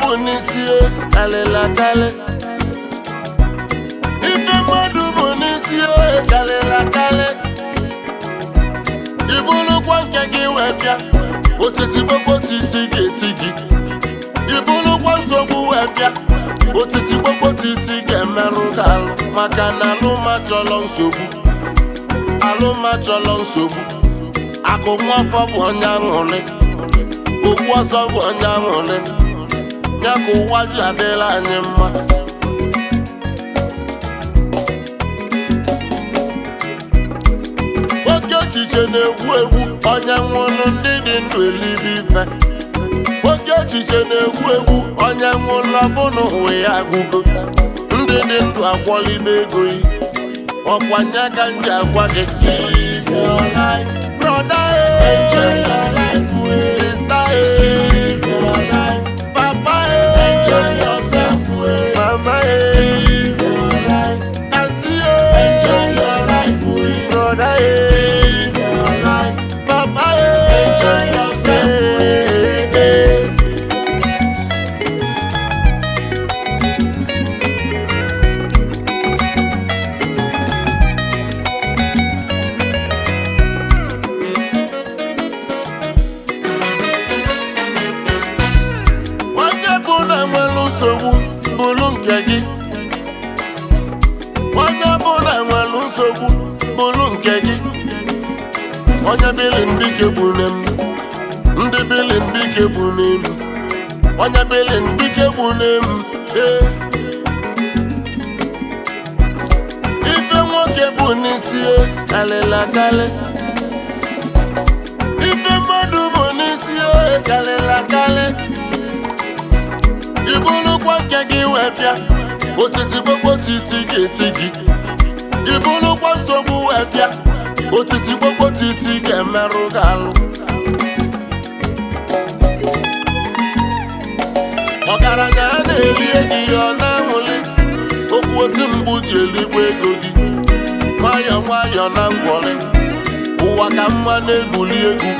bụ n'isi kalịla kalị ife mmadụ bụ n'isi kalịla kalị ibulukwa nke gị wee bịa otiti gbogbo titi ga-eti gị ibulukwa nsogbu wee bịa otiti gbogbo titi ga-emerụ gị alụ maka na alụma chọrọ nsogbu alụma chọrọ nsogbu akụ nwafọ bụ onye aṅụrị okpu ọzọ bụ onye aṅụrị ya ka ụwa ji adịla anyị mma oke echiche na-egwu egwu onye nwụrụ ndị dị ndụ elibe ife oke echiche na-egwu egwu onye nwụrụ ọbụna ụwa ya agụgo ndị dị ndụ akwọlibe ego yi ọkwanye aka m ji agwa gị live your life brother eh. enjoy your life eh. sister eh. live your life papa eh. enjoy yourself eh. mama eh. live your life auntie eh. enjoy your life eh. brother eh. live your life papa eh. enjoy yourself eh. eh. onye bụ na nwere nsogbu bụrụ nke gị onye bụ na nwere nsogbu bụrụ nke gị onye bili mbike bụ n'em ndị bili mbike bụ n'elu onye bili mbike bụ n'elu ee ife nwoke bụ n'isi e, kalịla kalị ife mmadụ bụ n'isi e, kalịla kalị ibulukwa nke gị wee bịa otiti gbogbo titi ga-eti gị ibulukwa nsogbu wee bịa otiti gbogbo titi ga-emerụ gị alụ ọgaranya a na-elie gị ya ọ na-aṅụli okwu otu mgbu ji eligbo ego gị nwayọ nwayọ na ngwọrị ụwa ka mma na-egwuli egwu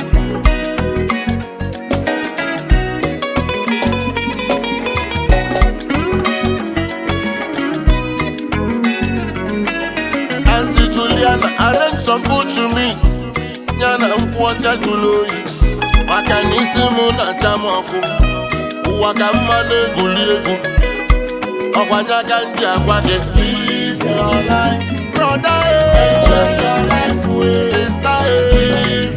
Auntie Juliana arrange some butcher meat ya na nkwụ ọcha jụrụ oyi maka na isi m na-acha m ọkụ ụwa ka mma na-egwuli egwu ọkwanye aka ndị agwa gị live your life brother eh. enjoy your life sister eh.